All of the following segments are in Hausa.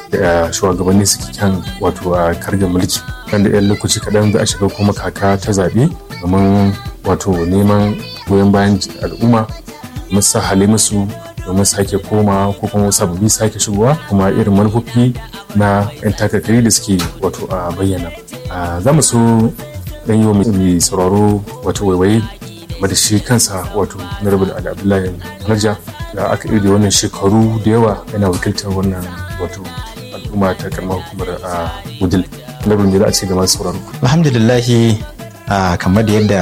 da shugabanni suke kan wato a kargar mulki nan da 'yan lokaci kaɗan za a shiga kuma kaka ta zaɓe domin wato neman goyon bayan al'umma musa hale musu domin sake koma ko kuma sababbi sake shigowa kuma irin manufofi na 'yan takarkari da suke wato a bayyana za mu so dan yi wa mai sauraro wato waiwaye game da shi kansa wato na rabu da abdullahi narja da aka iri wannan shekaru da yawa yana wakiltar wannan wato al'umma ta karamar hukumar a wudil labarin da za a ce ga masu sauraro alhamdulillahi kamar da yadda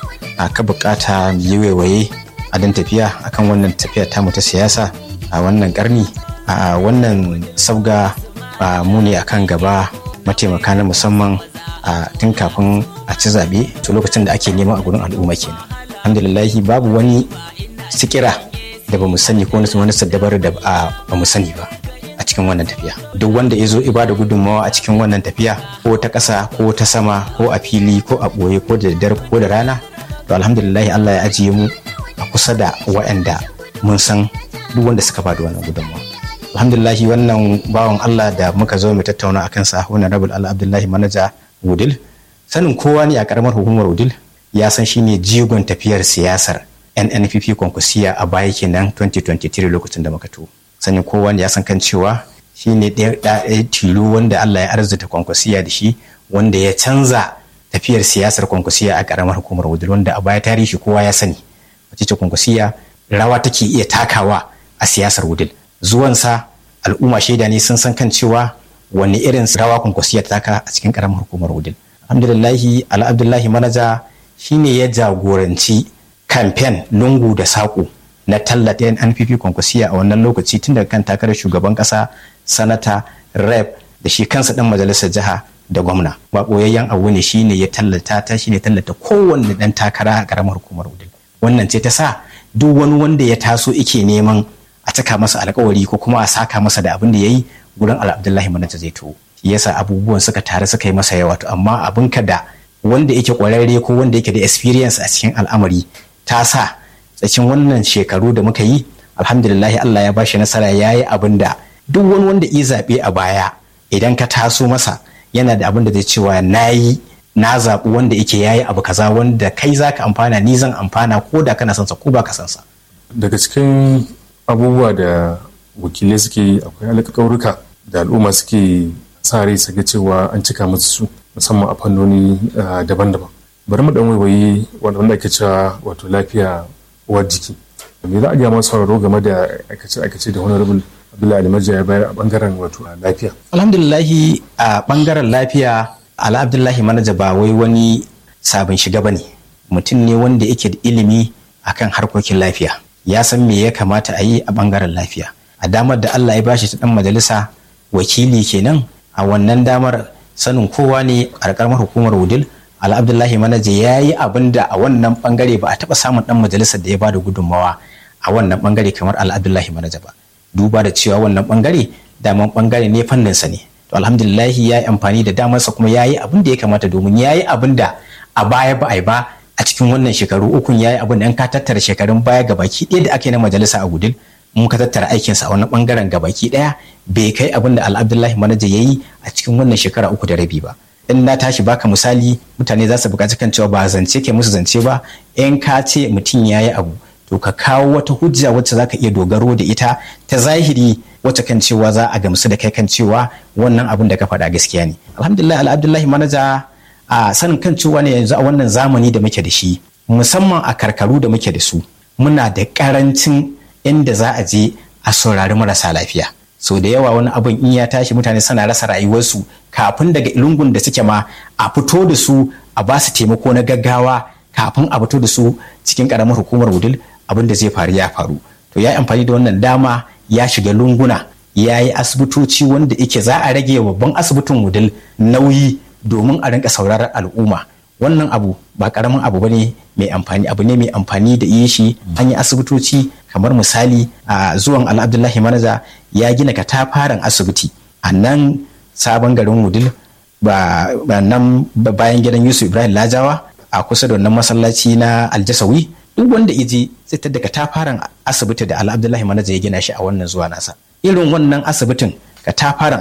ka bukata yi waiwaye a dan tafiya akan wannan tafiya tamu ta siyasa a wannan karni a wannan sabga mu ne akan gaba mataimaka na musamman a tun kafin a ci zaɓe to lokacin da ake neman a gurin al'umma kenan alhamdulillahi babu wani sikira da ba mu sani ko wani saddabar da ba mu sani ba a cikin wannan tafiya duk wanda ya zo ibada gudunmawa a cikin wannan tafiya ko ta ƙasa ko ta sama ko a fili ko a ɓoye ko da daddare ko da rana to alhamdulillahi Allah ya ajiye mu a kusa da waɗanda mun san duk wanda suka ba da wannan gudunmawa alhamdulillahi wannan bawan Allah da muka zo mu tattauna akan sa wannan rabul Allah Abdullahi manaja Wudil sanin kowa ne a karamar hukumar Wudil ya san shine jigon tafiyar siyasar NNPP konkusiya a baya kenan 2023 lokacin da muka to sanin kowa ne ya san kan cewa shine ɗaya tilo wanda Allah ya arzuta konkusiya da shi wanda ya canza tafiyar siyasar konkusiya a karamar hukumar Wudil wanda a baya tarihi kowa ya sani wace ce konkusiya rawa take iya takawa a siyasar Wudil zuwansa al'umma shaida ne sun san kan cewa wani irin rawa kwankwasiya ta taka a cikin karamar hukumar wudil alhamdulillahi ala abdullahi manaja shine ya jagoranci kamfen lungu da saƙo na tallata yan npp kwankwasiya a wannan lokaci tun daga kan takarar shugaban ƙasa sanata rep da shi kansa ɗan majalisar jiha da gwamna ba ɓoyayyen abu ne shine ya tallata ta shine tallata kowanne ɗan takara a karamar hukumar wudil wannan ce ta sa duk wani wanda ya taso ike neman a cika masa alkawari ko kuma a saka masa da abin da ya yi gurin abdullahi manaja zai to yasa abubuwan suka tare suka yi masa yawa to amma abin ka da wanda yake kwararre ko wanda yake da experience a cikin al'amari ta sa tsakin wannan shekaru da muka yi alhamdulillahi Allah ya bashi nasara ya yi abin da duk wani wanda ya zaɓe a baya idan ka taso masa yana da abin da zai cewa na yi na zaɓi wanda yake ya yi abu kaza wanda kai za ka amfana ni zan amfana ko da kana sansa ko ba ka sansa. daga cikin abubuwa da wakilai suke yi akwai alƙawarruka da al'umma suke sa rai su ga cewa an cika musu su musamman a fannoni daban-daban bari mu dan waiwayi wanda ake cewa wato lafiya uwar jiki me za a gaya masu sauraro game da aikace-aikace da honorable abdullahi alimarja ya bayar a bangaren wato lafiya alhamdulillahi a bangaren lafiya ala abdullahi manaja ba wai wani sabon shiga bane mutum ne wanda yake da ilimi akan harkokin lafiya ya san me ya kamata a yi a bangaren lafiya a damar da Allah ya bashi ta dan majalisa wakili kenan a wannan damar sanin kowa ne a karamar hukumar wudil ala abdullahi manaje ya yi abin da a wannan bangare ba a taba samun dan majalisar da ya bada gudunmawa a wannan bangare kamar ala abdullahi manaje ba duba da cewa wannan bangare daman bangare ne fanninsa ne to alhamdulillahi ya yi amfani da damarsa kuma ya yi abin da ya kamata domin ya yi abin da a baya ba a yi ba a cikin wannan shekaru ukun ya yi abin da in ka tattara shekarun baya gabaki ɗaya da ake na majalisa a gudun mun ka tattara aikinsa a wani bangaren gabaki ɗaya bai kai abin da al'abdullahi manaja ya yi a cikin wannan shekara uku da rabi ba in na tashi baka misali mutane za su buƙaci kan cewa ba zance ke musu zance ba in ka ce mutum ya yi abu to ka kawo wata hujja wacce za ka iya dogaro da ita ta zahiri wacce kan cewa za a gamsu da kai kan cewa wannan abin da ka faɗa gaskiya ne alhamdulillah al'abdullahi manaja a sanin kan cewa ne yanzu a wannan zamani da muke da shi musamman a karkaru da muke da su muna da karancin inda za a je a saurari marasa lafiya so da yawa wani abin in ya tashi mutane suna rasa rayuwarsu kafin daga lungun da suke ma a fito da su a ba su taimako na gaggawa kafin a fito da su cikin karamar hukumar wudil abin da zai faru ya faru to ya amfani da wannan dama ya shiga lunguna ya yi asibitoci wanda yake za a rage babban asibitin wudil nauyi domin a rinka sauraron al'umma wannan abu ba karamin abu bane mai amfani abu ne mai amfani da yi shi an yi asibitoci kamar misali a zuwan al'abdullahi manaja ya gina katafaren asibiti a nan sabon garin wudil ba nan bayan gidan yusuf ibrahim lajawa a kusa da wannan masallaci na aljasawi duk wanda ije zai tada katafaren asibiti da al'abdullahi manaja ya gina shi a wannan zuwa nasa irin wannan asibitin katafaren